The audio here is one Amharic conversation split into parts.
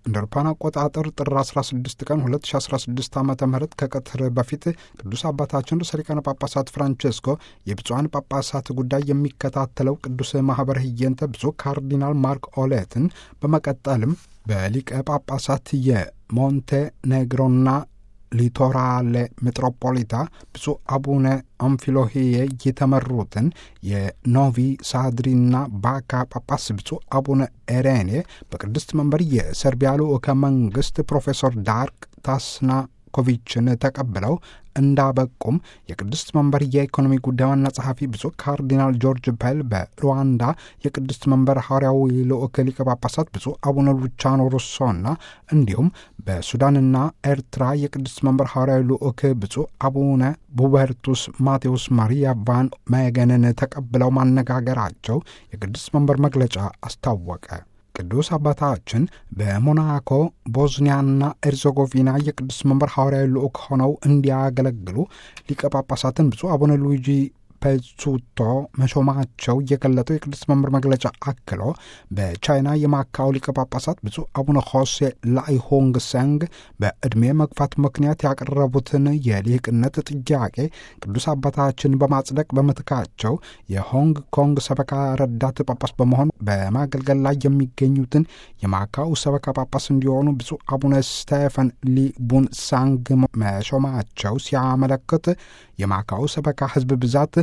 እንደ አውሮፓውያን አቆጣጠር ጥር 16 ቀን 2016 ዓ ም ከቀትር በፊት ቅዱስ አባታችን ርዕሰ ሊቃነ ጳጳሳት ፍራንቼስኮ የብፁዓን ጳጳሳት ጉዳይ የሚከታተለው ቅዱስ ማኅበረ ህየንተ ብፁዕ ካርዲናል ማርክ ኦሌትን በመቀጠልም በሊቀ ጳጳሳት የሞንቴኔግሮና ሊቶራሌ ሜትሮፖሊታ ብፁዕ አቡነ አምፊሎሄዬ የተመሩትን የኖቪ ሳድሪና ባካ ጳጳስ ብፁዕ አቡነ ኤሬኔ በቅድስት መንበር የሰርቢያ ልዑከ መንግሥት ፕሮፌሰር ዳርክ ታስናኮቪችን ተቀብለው እንዳበቁም የቅድስት መንበር የኢኮኖሚ ጉዳይ ዋና ጸሐፊ ብፁዕ ካርዲናል ጆርጅ ፔል በሩዋንዳ የቅድስት መንበር ሐዋርያዊ ልዑክ ሊቀ ጳጳሳት ብፁዕ አቡነ ሉቻኖ ሩሶና እንዲሁም በሱዳንና ኤርትራ የቅድስት መንበር ሐዋርያዊ ልዑክ ብፁዕ አቡነ ቡበርቱስ ማቴዎስ ማሪያ ቫን መገንን ተቀብለው ማነጋገራቸው የቅድስት መንበር መግለጫ አስታወቀ። ቅዱስ አባታችን በሞናኮ ቦዝኒያና ኤርዘጎቪና የቅዱስ መንበር ሐዋርያዊ ልዑክ ሆነው እንዲያገለግሉ ሊቀ ጳጳሳትን ብፁዕ አቡነ ሉዊጂ ፔዙቶ መሾማቸው የገለጠው የቅዱስ መንበር መግለጫ አክሎ በቻይና የማካው ሊቀ ጳጳሳት ብፁዕ አቡነ ሆሴ ላይሆንግ ሰንግ በዕድሜ መግፋት ምክንያት ያቀረቡትን የሊቅነት ጥያቄ ቅዱስ አባታችን በማጽደቅ በምትካቸው የሆንግ ኮንግ ሰበካ ረዳት ጳጳስ በመሆን በማገልገል ላይ የሚገኙትን የማካው ሰበካ ጳጳስ እንዲሆኑ ብፁዕ አቡነ ስቴፈን ሊቡን ሳንግ መሾማቸው ሲያመለክት የማካው ሰበካ ሕዝብ ብዛት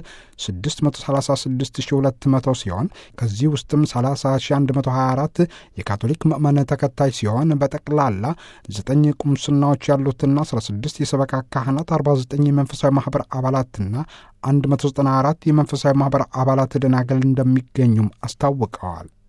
636200 ሲሆን ከዚህ ውስጥም 30124 የካቶሊክ ምዕመን ተከታይ ሲሆን በጠቅላላ 9 ቁምስናዎች ያሉትና 16 የሰበካ ካህናት፣ 49 የመንፈሳዊ ማኅበር አባላትና 194 የመንፈሳዊ ማኅበር አባላት ደናገል እንደሚገኙም አስታውቀዋል።